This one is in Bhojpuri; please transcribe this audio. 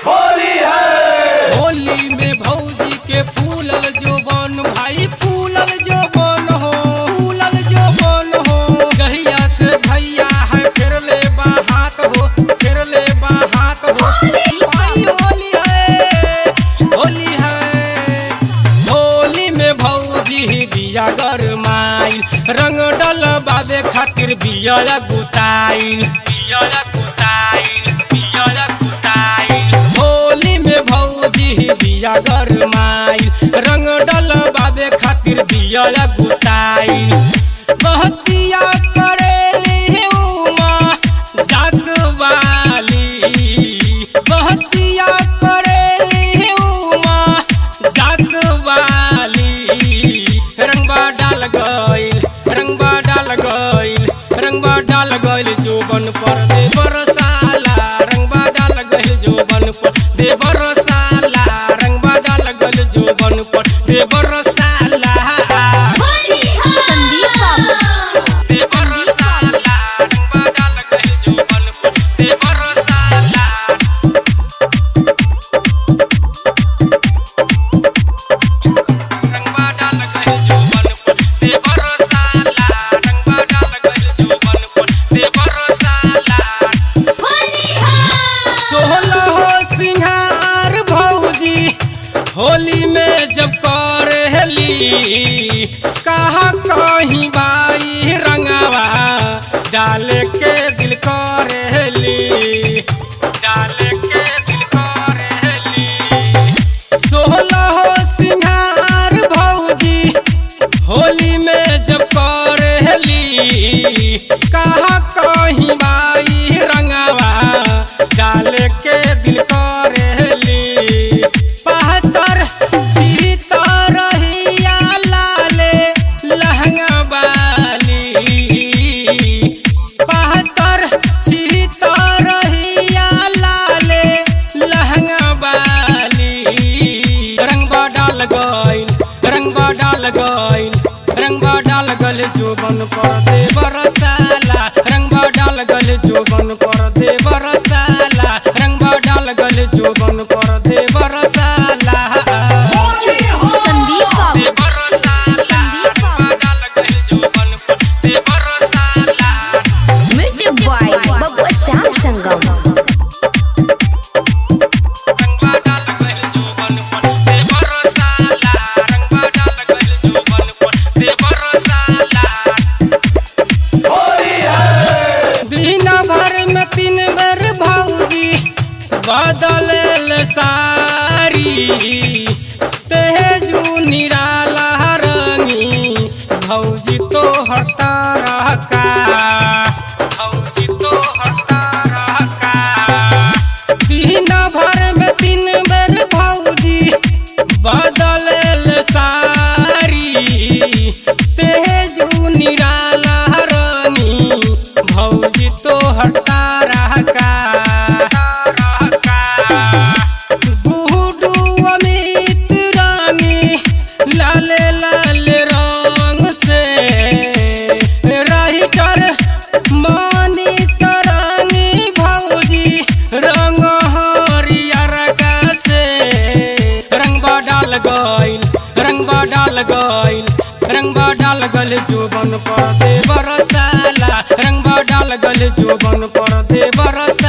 होली है होली में भौजी के फूलल जोबन भाई फूलल जोबन हो फूलल जोबन हो गहिया से भैया है फिर ले बा हाथ हो फिर ले बा हाथ हो भाई होली है होली है होली में भौजी बिया गरमाइल रंग डल बाबे खातिर बिया गुताइल बिया गुताइल बिया गुताइल होली में भौजी बिया गरमाइल रंग डल बाबे खातिर बिया गुताइल बहतिया करेली उमा जगवाली बहतिया करेली उमा जगवाली रंगबा डाल गइल रंगबा डाल गइल रंगबा डाल गइल जोबन पर दे बरसाला रंगबा डाल गइल जोबन पर दे बरसाला रंगबा डाल गइल जोबन पर दे बरसाला संदीप बाबू दे बरसाला रंगबा डाल गइल जोबन पर दे बरसाला रंगबा डाल गइल जोबन पर दे बरसाला रंगबा डाल गइल जोबन पर दे बरसाला सोहला हो सिंहार भौजी होली में जब करेली कहा कहीं बाई रंगवा डाले के दिल करेली डाले के दिल करेली सोहला हो सिंहार भौजी होली में जब करेली कहा कहीं बाई रंगवा डाले के दिल करेली पहतर सीतर रहिया लाले लहंगा बाली पहतर सीतर रहिया लाले लहंगा बाली रंगबा डाल गइल रंगबा डाल गइल रंगबा डाल गल जोबन पर दे बरसाला रंगबा डाल गल जोबन पर दे बरसाला रंगबा डाल गल जोबन पर दे बरसाला संदीप बाबू दे बरसाला रंगबा डाल गल जोबन पर दे बरसाला म्यूजिक बॉय बबुआ श्याम संगम रंगबा डाल गल जोबन पर दे बरसाला रंगबा डाल गल जोबन पर दे बरसाला होली है दिन भर में तीन बेर भौजी बदल सारी तेजू निराला रंगी भौजी तो हटा रहका भौजी तो हटा रहका दिन भर में तीन बेर भौजी बदल सारी तेजू निराला रानी भौजी तो हटा रहका गुडू अमित रानी लाले लाल रंग से राइटर मानी तरंगी भौजी रंग हरियर का से रंगबा डाल गइल रंगबा डाल गइल रंगबा डाल गल जोबन पर दे बरसाला रंगबा डाल गल जोबन पर दे बरसाला